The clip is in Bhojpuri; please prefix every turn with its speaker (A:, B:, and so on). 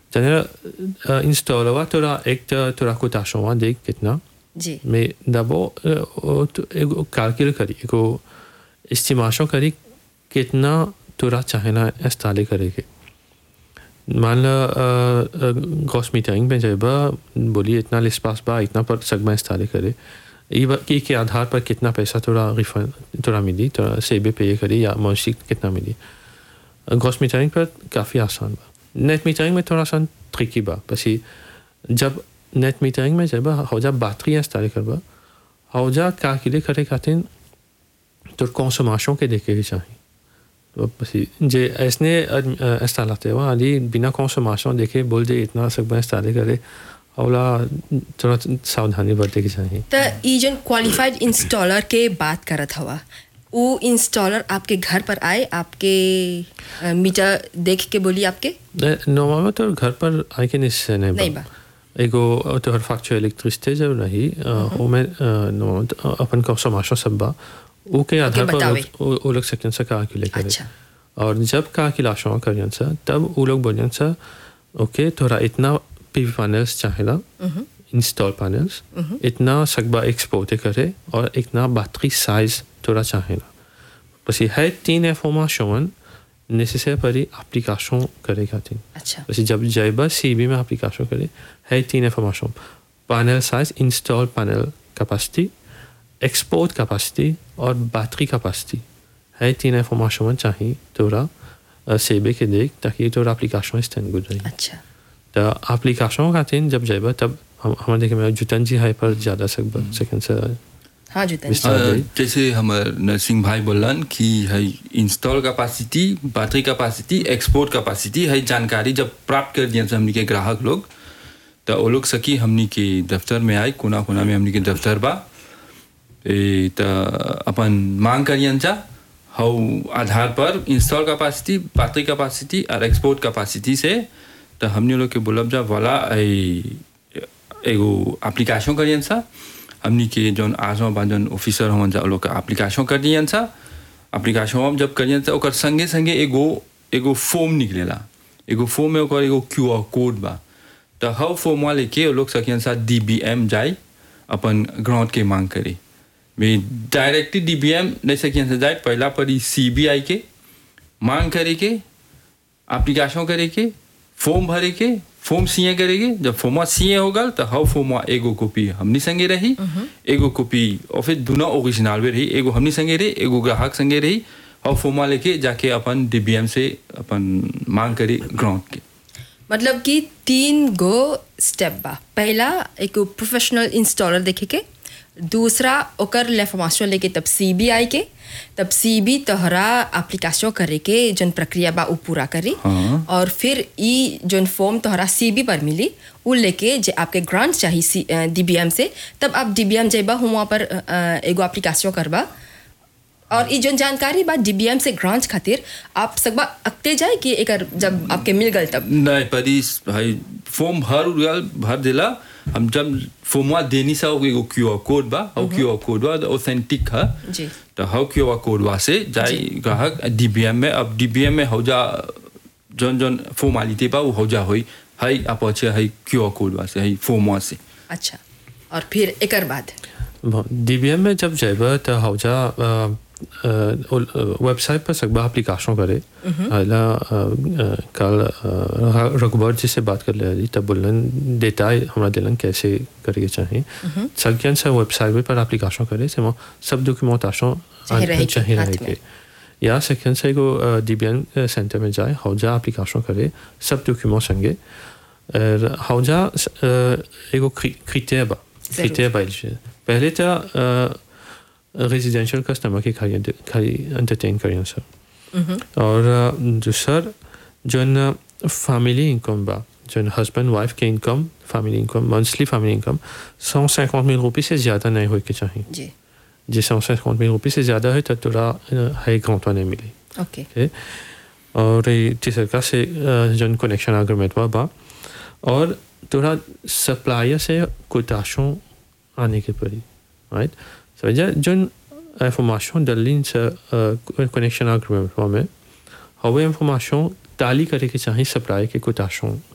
A: c'est-à-dire इंस्टॉल हुआ तोरा एक तो तोरा कोताशो हुआ देख कितना
B: जी
A: mais d'abord euh, euh, एगो calcul करी एगो estimation करी कितना तोरा चाहेला इंस्टॉल करेगे मान लो ग्रॉस मीटरिंग में जब बोली इतना लिस्पास बा इतना पर सगमा इंस्टॉल करे ई बा- ई के आधार पर कितना पैसा तोरा रिफंड तोरा मिली तोरा सेबे पे करी या मौसी कितना मिली ग्रॉस मीटरिंग पर काफ़ी आसान बा नेट मीटरिंग में थोड़ा सा ट्रिकी बा पसी जब नेट मीटरिंग में जब हौजा बैटरी इंस्टॉल करबा हौजा कैलकुलेट करे खातिर तो कंसोमेशन के देखे के चाहिए तो पसी जे ऐसने इंस्टॉल आते हुआ अली बिना कंसोमेशन देखे बोल दे इतना सब इंस्टॉल करे हौला थोड़ा सावधानी बरते के चाहिए
B: त ई जन क्वालिफाइड इंस्टॉलर के बात करत हवा वो इंस्टॉलर आपके घर पर आए आपके अ, मीटर देख के बोली आपके
A: नॉर्मल में तो घर पर आए के निश्चय नहीं
B: नहीं
A: बा
B: बा।
A: एगो तो हर फैक्चर इलेक्ट्रिसिटी जब रही वो में नॉर्मल अपन कंसोमेशन सब बा वो के आधार पर
B: बतावे।
A: वो- वो वो लोग सेकंड से कैलकुलेट करे
B: अच्छा।
A: और जब कैलकुलेशन करियन सा तब वो लोग बोलियन सा ओके थोड़ा इतना पीवी पैनल्स चाहेला इंस्टॉल पैनल्स इतना सकबा एक्सपोर्ट करे और इतना बैटरी साइज थोड़ा चाहेला बस ये है तीन इंफॉर्मेशन नेसेसरी परी एप्लीकेशन करे खातिर
B: अच्छा
A: પછી जब जाइबा सीबी में एप्लीकेशन करे है तीन information panel size install panel capacity export capacity और बैटरी कैपेसिटी है तीन इंफॉर्मेशन चाहिए तोरा सेबे के देख ताकि तोरा एप्लीकेशन स्टैंड गुड रही
B: अच्छा
A: तो एप्लीकेशन खातिर जब जाइबा तब हम हमारे देखे में जुतन जी है पर ज़्यादा सकबा सेकंड से
B: हाँ जुतन
A: विस्तार
C: अ,
A: रही।
C: जैसे हमार नरसिंह भाई बोलन कि है install capacity battery capacity export capacity है जानकारी जब प्राप्त कर दिया हमनी के ग्राहक लोग तो वो लोग सकी हमनी के दफ्तर में आए कोना कोना में हमनी के दफ्तर बा ए, त अपन मांग करियन जा हाउ आधार पर इंस्टॉल कैपेसिटी बैटरी कैपेसिटी और एक्सपोर्ट कैपेसिटी से तो हमने लोग के बोलब जा वाला ए, एगो एप्लीकेशन करियन सा हमनी के जौन आजमा बा जौन ऑफिसर हमन जा वो लोग का एप्लीकेशन कर दियन सा एप्लीकेशन हम जब करियन सा ओकर संगे संगे एगो एगो फॉर्म निकलेला एगो फॉर्म में ओकर एगो क्यू आर कोड बा तो हव फॉर्म वाले के वो लोग सकियन सा डी बी एम जाए अपन ग्राउंड के मांग करे मैं डायरेक्टली डी बी एम नहीं सकियन से जाए पहला पर सी बी आई के मांग करे के एप्लीकेशन करे के फॉर्म भरे के फॉर्म सीए करेगे जब फॉर्मा सीए होगा तो हव फॉर्मा एगो कॉपी हमनी संगे रही एगो कॉपी और फिर दोनों ओरिजिनल भी रही एगो हमनी संगे रही एगो ग्राहक संगे रही हव फॉर्मा लेके जाके अपन डीबीएम से अपन मांग करे ग्राउंड के
B: मतलब कि तीन गो स्टेप बा पहला एक प्रोफेशनल इंस्टॉलर देखे के दूसरा ओकर लेफॉर्मेशन लेके तब सी बी आई के तब सी बी तोहरा एप्लीकेशन करे के जन प्रक्रिया बा उ पूरा करी
C: हाँ।
B: और फिर ई जन फॉर्म तोहरा सी बी पर मिली उ लेके जे आपके ग्रांट चाहिए डी बी एम से तब आप डी बी एम जेबा हुआ पर अ, अ, एगो एप्लीकेशन करबा और ई जन जानकारी बा डी बी एम से ग्रांट खातिर आप सकबा अकते जाए कि एकर जब आपके मिल गल तब
C: नहीं परी भाई फॉर्म भर उड़ल भर देला हम जब फॉर्मा देनी सा एगो क्यू आर कोड बा और क्यू आर कोड बा ऑथेंटिक है
B: जी
C: तो हाउ क्यू आर कोड वा से जाए ग्राहक डीबीएम में अब डीबीएम में हौजा जौन जौन फॉर्मालिटी बा वो हौजा होई हाई आप अच्छे हाई क्यू आर कोड वा से हाई फॉर्म वा से
B: अच्छा और फिर एकर बाद
A: डीबीएम में जब जाइबा तो हौजा वेबसाइट पर सकबा एप्लीकेशन करे अला कल रघुबर जी से बात कर ले रही तब बोलन देता है हमरा दिलन कैसे करके चाहिए सकियन से वेबसाइट पर एप्लीकेशन करे से सब डॉक्यूमेंटेशन
B: चाहे रहे के,
A: चाहिए
B: हाथ
A: रहे
B: में।
A: के या सेकंड से को डीबीएन सेंटर में जाए हौजा एप्लीकेशन करे सब डॉक्यूमेंट संगे और हौजा एगो क्रिटेरिया बा क्रिटेरिया बा पहले तो रेजिडेंशियल कस्टमर के खाली खाली एंटरटेन करियन सर और दूसर जन फैमिली इनकम बा जन हस्बैंड वाइफ के income family income monthly family income सौ cinquante mille रुपये से ज़्यादा नहीं हो के चाहिए
B: जी
A: जे सौ cinquante mille रुपये से ज़्यादा है तो तोरा हाई ग्राउंड नहीं मिली
B: ओके
A: ओके और ये तीसरा से जन कनेक्शन अग्रीमेंट हुआ बा और तोरा सप्लायर से कोताशों आने के पड़ी राइट समझा जन इंफॉर्मेशन डलिन से कनेक्शन अग्रीमेंट हुआ में हवे इंफॉर्मेशन ताली करे के चाहिए सप्लाई के कोताशों